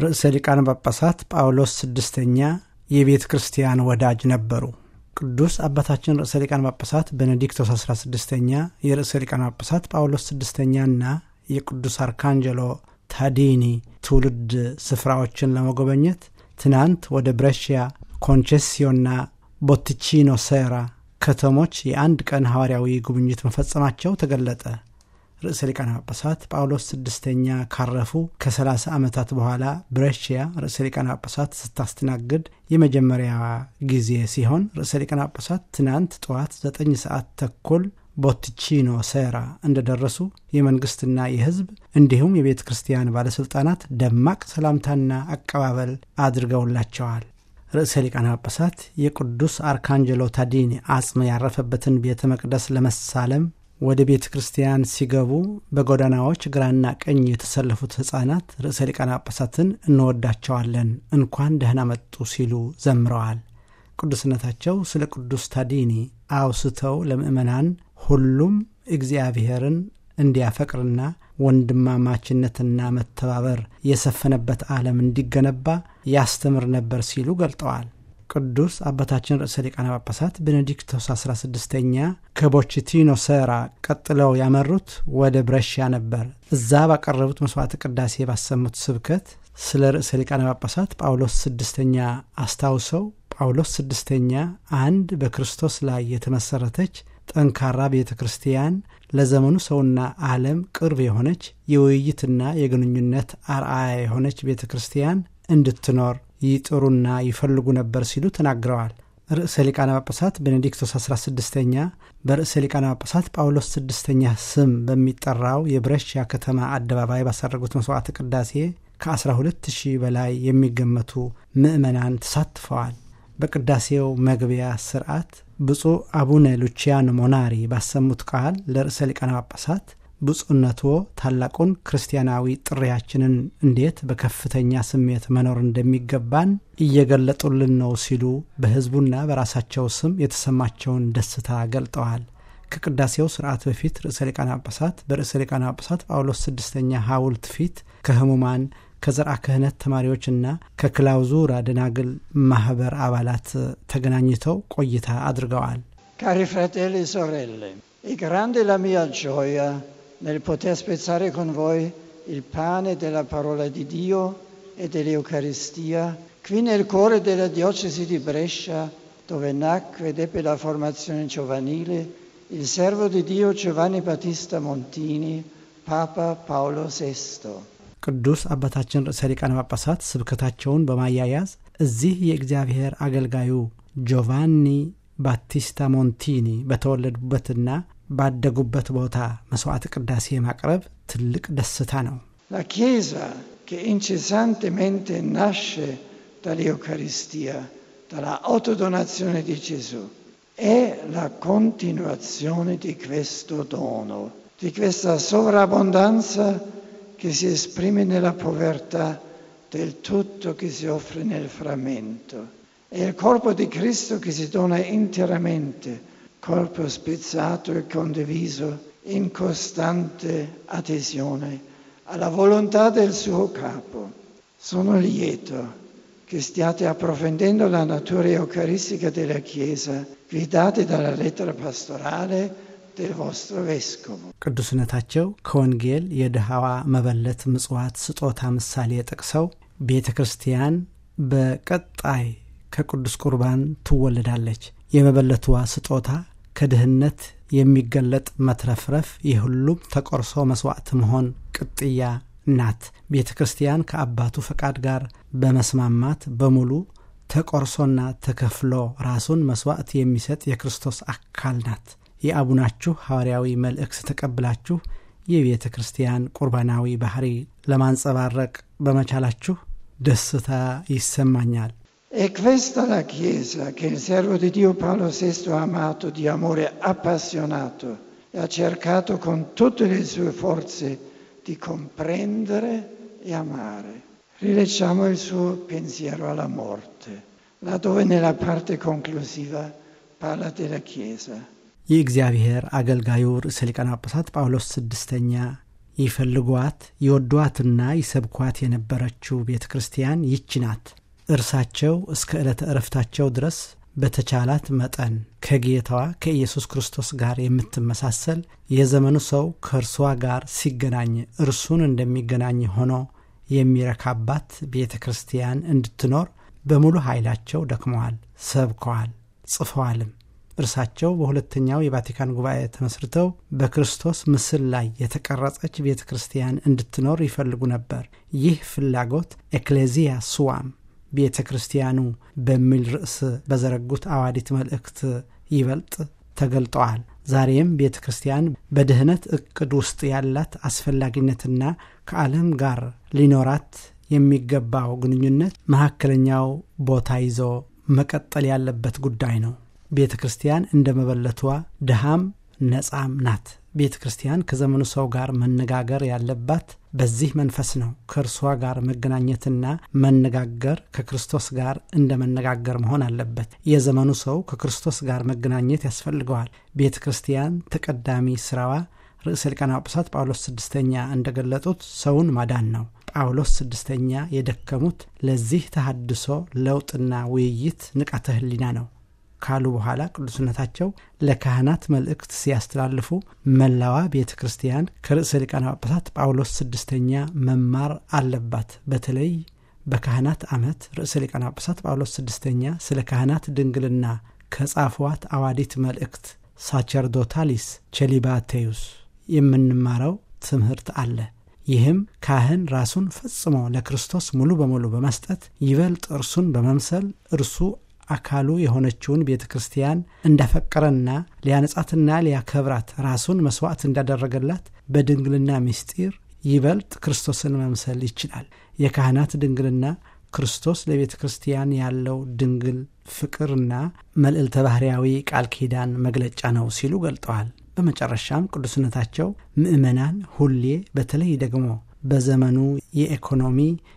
ርዕሰ ሊቃነ ጳጳሳት ጳውሎስ ስድስተኛ የቤተ ክርስቲያን ወዳጅ ነበሩ። ቅዱስ አባታችን ርዕሰ ሊቃነ ጳጳሳት ቤኔዲክቶስ 16ኛ የርዕሰ ሊቃነ ጳጳሳት ጳውሎስ ስድስተኛና የቅዱስ አርካንጀሎ ታዲኒ ትውልድ ስፍራዎችን ለመጎበኘት ትናንት ወደ ብሬሺያ፣ ኮንቼሲዮና ቦቲቺኖ ሴራ ከተሞች የአንድ ቀን ሐዋርያዊ ጉብኝት መፈጸማቸው ተገለጠ። ርዕሰ ሊቃነ ጳጳሳት ጳውሎስ ስድስተኛ ካረፉ ከ30 ዓመታት በኋላ ብሬሺያ ርዕሰ ሊቃነ ጳጳሳት ስታስተናግድ የመጀመሪያ ጊዜ ሲሆን ርዕሰ ሊቃነ ጳጳሳት ትናንት ጠዋት 9 ሰዓት ተኩል ቦቲቺኖ ሴራ እንደደረሱ የመንግሥትና የሕዝብ እንዲሁም የቤተ ክርስቲያን ባለሥልጣናት ደማቅ ሰላምታና አቀባበል አድርገውላቸዋል። ርዕሰ ሊቃነ ጳጳሳት የቅዱስ አርካንጀሎ ታዲኒ አጽም ያረፈበትን ቤተ መቅደስ ለመሳለም ወደ ቤተ ክርስቲያን ሲገቡ በጎዳናዎች ግራና ቀኝ የተሰለፉት ሕፃናት ርዕሰ ሊቃነ ጳጳሳትን እንወዳቸዋለን፣ እንኳን ደህና መጡ ሲሉ ዘምረዋል። ቅዱስነታቸው ስለ ቅዱስ ታዲኒ አውስተው ለምእመናን ሁሉም እግዚአብሔርን እንዲያፈቅርና ወንድማማችነትና መተባበር የሰፈነበት ዓለም እንዲገነባ ያስተምር ነበር ሲሉ ገልጠዋል። ቅዱስ አባታችን ርዕሰ ሊቃነ ጳጳሳት ቤኔዲክቶስ 16ኛ ከቦችቲኖ ሴራ ቀጥለው ያመሩት ወደ ብሬሺያ ነበር። እዛ ባቀረቡት መስዋዕት ቅዳሴ ባሰሙት ስብከት ስለ ርዕሰ ሊቃነ ጳጳሳት ጳውሎስ ስድስተኛ አስታውሰው ጳውሎስ ስድስተኛ አንድ በክርስቶስ ላይ የተመሠረተች ጠንካራ ቤተ ክርስቲያን ለዘመኑ ሰውና ዓለም ቅርብ የሆነች የውይይትና የግንኙነት አርአያ የሆነች ቤተ ክርስቲያን እንድትኖር ይጥሩና ይፈልጉ ነበር ሲሉ ተናግረዋል። ርዕሰ ሊቃነ ጳጳሳት ቤኔዲክቶስ 16ኛ በርዕሰ ሊቃነ ጳጳሳት ጳውሎስ ስድስተኛ ስም በሚጠራው የብሬሺያ ከተማ አደባባይ ባሳረጉት መስዋዕት ቅዳሴ ከ12 ሺህ በላይ የሚገመቱ ምዕመናን ተሳትፈዋል። በቅዳሴው መግቢያ ስርዓት ብፁዕ አቡነ ሉቺያኖ ሞናሪ ባሰሙት ቃል ለርዕሰ ሊቃነ ጳጳሳት ብፁዕነትዎ ታላቁን ክርስቲያናዊ ጥሪያችንን እንዴት በከፍተኛ ስሜት መኖር እንደሚገባን እየገለጡልን ነው ሲሉ በሕዝቡና በራሳቸው ስም የተሰማቸውን ደስታ ገልጠዋል። ከቅዳሴው ስርዓት በፊት ርዕሰ ሊቃነ ጳጳሳት በርዕሰ ሊቃነ ጳጳሳት ጳውሎስ ስድስተኛ ሐውልት ፊት ከህሙማን ከዘርዓ ክህነት ተማሪዎችና ከክላውዙራ ደናግል ማኅበር አባላት ተገናኝተው ቆይታ አድርገዋል። Cari fratelli e sorelle, è grande la mia gioia nel poter spezzare con voi il pane della parola di Dio e dell'Eucaristia qui nel cuore della diocesi di Brescia, dove nacque ed ebbe la formazione giovanile il servo di Dio Giovanni Battista Montini, Papa Paolo VI. ቅዱስ አባታችን ርዕሰ ሊቃነ ጳጳሳት ስብከታቸውን በማያያዝ እዚህ የእግዚአብሔር አገልጋዩ ጆቫኒ ባቲስታ ሞንቲኒ በተወለዱበትና ባደጉበት ቦታ መስዋዕት ቅዳሴ ማቅረብ ትልቅ ደስታ ነው። La Chiesa che incessantemente nasce dall'Eucaristia, dalla autodonazione di Gesù, è la continuazione di questo dono, di questa sovrabbondanza che si esprime nella povertà del tutto che si offre nel frammento. È il corpo di Cristo che si dona interamente, corpo spezzato e condiviso in costante adesione alla volontà del suo capo. Sono lieto che stiate approfondendo la natura eucaristica della Chiesa, guidati dalla lettera pastorale del vostro vescovo. ቅዱስነታቸው ከወንጌል የድሃዋ መበለት ምጽዋት ስጦታ ምሳሌ ጠቅሰው ቤተ ክርስቲያን በቀጣይ ከቅዱስ ቁርባን ትወለዳለች። የመበለትዋ ስጦታ ከድህነት የሚገለጥ መትረፍረፍ የሁሉም ተቆርሶ መስዋዕት መሆን ቅጥያ ናት። ቤተ ክርስቲያን ከአባቱ ፈቃድ ጋር በመስማማት በሙሉ ተቆርሶና ተከፍሎ ራሱን መስዋዕት የሚሰጥ የክርስቶስ አካል ናት። የአቡናችሁ ሐዋርያዊ መልእክት ተቀብላችሁ የቤተ ክርስቲያን ቁርባናዊ ባህሪ ለማንጸባረቅ በመቻላችሁ ደስታ ይሰማኛል። È questa la Chiesa che il servo di Dio Paolo VI ha amato di amore appassionato e ha cercato con tutte le sue forze di comprendere e amare. Rileggiamo il suo pensiero alla morte, laddove nella parte conclusiva parla della Chiesa. የእግዚአብሔር አገልጋዩ ርዕሰ ሊቃነ ጳጳሳት ጳውሎስ ስድስተኛ ይፈልጓት ይወዷትና ይሰብኳት የነበረችው ቤተ ክርስቲያን ይች ናት። እርሳቸው እስከ ዕለተ ዕረፍታቸው ድረስ በተቻላት መጠን ከጌታዋ ከኢየሱስ ክርስቶስ ጋር የምትመሳሰል የዘመኑ ሰው ከእርሷ ጋር ሲገናኝ እርሱን እንደሚገናኝ ሆኖ የሚረካባት ቤተ ክርስቲያን እንድትኖር በሙሉ ኃይላቸው ደክመዋል፣ ሰብከዋል፣ ጽፈዋልም። እርሳቸው በሁለተኛው የቫቲካን ጉባኤ ተመስርተው በክርስቶስ ምስል ላይ የተቀረጸች ቤተ ክርስቲያን እንድትኖር ይፈልጉ ነበር። ይህ ፍላጎት ኤክሌዚያ ሱዋም ቤተ ክርስቲያኑ በሚል ርዕስ በዘረጉት አዋዲት መልእክት ይበልጥ ተገልጠዋል። ዛሬም ቤተ ክርስቲያን በድህነት እቅድ ውስጥ ያላት አስፈላጊነትና ከዓለም ጋር ሊኖራት የሚገባው ግንኙነት መካከለኛው ቦታ ይዞ መቀጠል ያለበት ጉዳይ ነው። ቤተ ክርስቲያን እንደ መበለቷ ድሃም ነጻም ናት። ቤተ ክርስቲያን ከዘመኑ ሰው ጋር መነጋገር ያለባት በዚህ መንፈስ ነው። ከእርሷ ጋር መገናኘትና መነጋገር ከክርስቶስ ጋር እንደ መነጋገር መሆን አለበት። የዘመኑ ሰው ከክርስቶስ ጋር መገናኘት ያስፈልገዋል። ቤተ ክርስቲያን ተቀዳሚ ስራዋ ርዕሰ ሊቃነ ጳጳሳት ጳውሎስ ስድስተኛ እንደገለጡት ሰውን ማዳን ነው። ጳውሎስ ስድስተኛ የደከሙት ለዚህ ተሃድሶ ለውጥና ውይይት ንቃተ ህሊና ነው ካሉ በኋላ ቅዱስነታቸው ለካህናት መልእክት ሲያስተላልፉ መላዋ ቤተ ክርስቲያን ከርዕሰ ሊቃነ ጳጳሳት ጳውሎስ ስድስተኛ መማር አለባት። በተለይ በካህናት ዓመት ርዕሰ ሊቃነ ጳጳሳት ጳውሎስ ስድስተኛ ስለ ካህናት ድንግልና ከጻፏት አዋዲት መልእክት ሳቸርዶታሊስ ቸሊባቴዩስ የምንማረው ትምህርት አለ። ይህም ካህን ራሱን ፈጽሞ ለክርስቶስ ሙሉ በሙሉ በመስጠት ይበልጥ እርሱን በመምሰል እርሱ አካሉ የሆነችውን ቤተ ክርስቲያን እንዳፈቀረና ሊያነጻትና ሊያከብራት ራሱን መስዋዕት እንዳደረገላት በድንግልና ምስጢር ይበልጥ ክርስቶስን መምሰል ይችላል። የካህናት ድንግልና ክርስቶስ ለቤተ ክርስቲያን ያለው ድንግል ፍቅርና መልዕልተ ባህርያዊ ቃል ኪዳን መግለጫ ነው ሲሉ ገልጠዋል። በመጨረሻም ቅዱስነታቸው ምዕመናን ሁሌ በተለይ ደግሞ በዘመኑ የኢኮኖሚ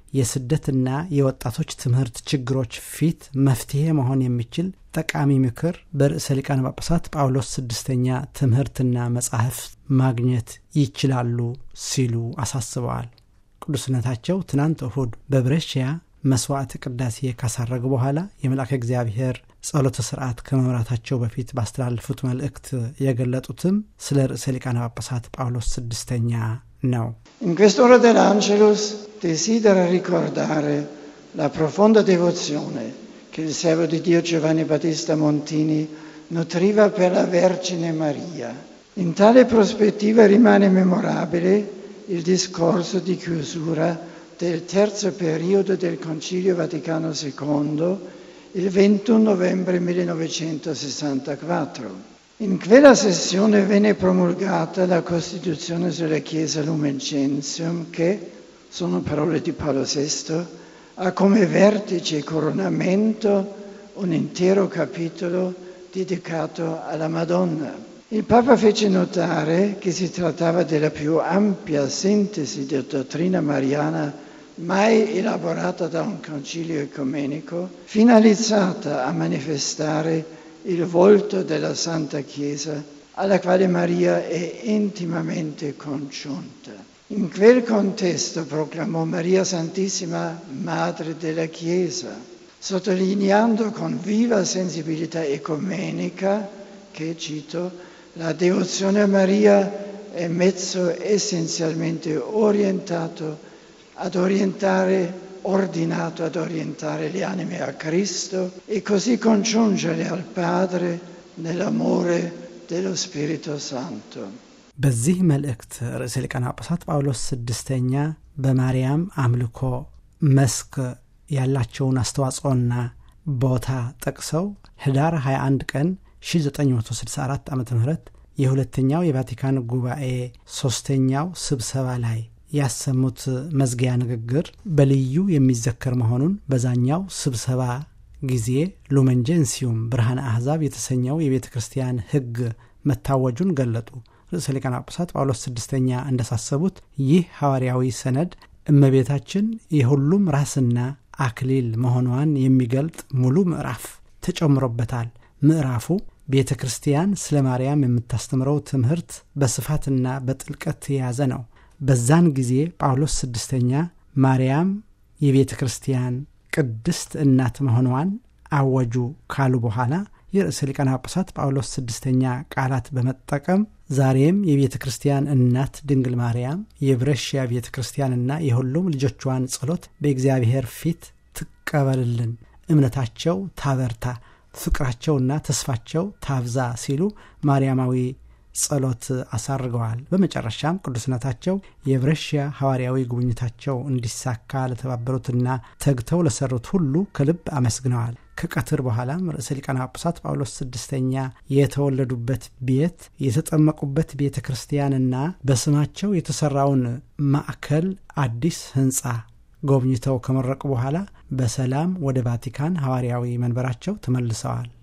የስደትና የወጣቶች ትምህርት ችግሮች ፊት መፍትሄ መሆን የሚችል ጠቃሚ ምክር በርዕሰ ሊቃነ ጳጳሳት ጳውሎስ ስድስተኛ ትምህርትና መጻሕፍ ማግኘት ይችላሉ ሲሉ አሳስበዋል። ቅዱስነታቸው ትናንት እሁድ በብሬሽያ መስዋዕት ቅዳሴ ካሳረጉ በኋላ የመልአከ እግዚአብሔር ጸሎተ ስርዓት ከመምራታቸው በፊት ባስተላለፉት መልእክት የገለጡትም ስለ ርዕሰ ሊቃነ ጳጳሳት ጳውሎስ ስድስተኛ ነው። In quest'ora dell'Angelus desidera ricordare la profonda devozione che il servo di Dio Giovanni Battista Montini nutriva per la Vergine Maria. In tale prospettiva rimane memorabile il discorso di chiusura del terzo periodo del Concilio Vaticano II il 21 novembre 1964. In quella sessione venne promulgata la Costituzione sulla Chiesa Lumen Gentium che, sono parole di Paolo VI, ha come vertice e coronamento un intero capitolo dedicato alla Madonna. Il Papa fece notare che si trattava della più ampia sintesi di dottrina mariana mai elaborata da un concilio ecumenico, finalizzata a manifestare il volto della Santa Chiesa, alla quale Maria è intimamente congiunta. In quel contesto proclamò Maria Santissima Madre della Chiesa, sottolineando con viva sensibilità ecumenica che, cito, la devozione a Maria è mezzo essenzialmente orientato ad orientare, ordinato ad orientare le anime a Cristo e così congiungere al Padre nell'amore dello Spirito Santo. በዚህ መልእክት ርዕሰ ሊቃነ ጳጳሳት ጳውሎስ ስድስተኛ በማርያም አምልኮ መስክ ያላቸውን አስተዋጽኦና ቦታ ጠቅሰው ህዳር 21 ቀን 1964 ዓ ም የሁለተኛው የቫቲካን ጉባኤ ሶስተኛው ስብሰባ ላይ ያሰሙት መዝጊያ ንግግር በልዩ የሚዘከር መሆኑን በዛኛው ስብሰባ ጊዜ ሉመንጀንሲዩም ብርሃነ አሕዛብ የተሰኘው የቤተ ክርስቲያን ሕግ መታወጁን ገለጡ። ርዕሰ ሊቃነ ጳጳሳት ጳውሎስ ስድስተኛ እንዳሳሰቡት ይህ ሐዋርያዊ ሰነድ እመቤታችን የሁሉም ራስና አክሊል መሆኗን የሚገልጥ ሙሉ ምዕራፍ ተጨምሮበታል። ምዕራፉ ቤተ ክርስቲያን ስለ ማርያም የምታስተምረው ትምህርት በስፋትና በጥልቀት የያዘ ነው። በዛን ጊዜ ጳውሎስ ስድስተኛ ማርያም የቤተ ክርስቲያን ቅድስት እናት መሆኗን አወጁ ካሉ በኋላ የርዕሰ ሊቃነ ጳጳሳት ጳውሎስ ስድስተኛ ቃላት በመጠቀም ዛሬም የቤተ ክርስቲያን እናት ድንግል ማርያም የብረሽያ ቤተ ክርስቲያንና የሁሉም ልጆቿን ጸሎት በእግዚአብሔር ፊት ትቀበልልን፣ እምነታቸው ታበርታ፣ ፍቅራቸውና ተስፋቸው ታብዛ ሲሉ ማርያማዊ ጸሎት አሳርገዋል። በመጨረሻም ቅዱስነታቸው የብረሽያ ሐዋርያዊ ጉብኝታቸው እንዲሳካ ለተባበሩትና ተግተው ለሰሩት ሁሉ ከልብ አመስግነዋል። ከቀትር በኋላም ርዕሰ ሊቃነ ጳጳሳት ጳውሎስ ስድስተኛ የተወለዱበት ቤት፣ የተጠመቁበት ቤተ ክርስቲያንና በስማቸው የተሰራውን ማዕከል አዲስ ህንፃ ጎብኝተው ከመረቁ በኋላ በሰላም ወደ ቫቲካን ሐዋርያዊ መንበራቸው ተመልሰዋል።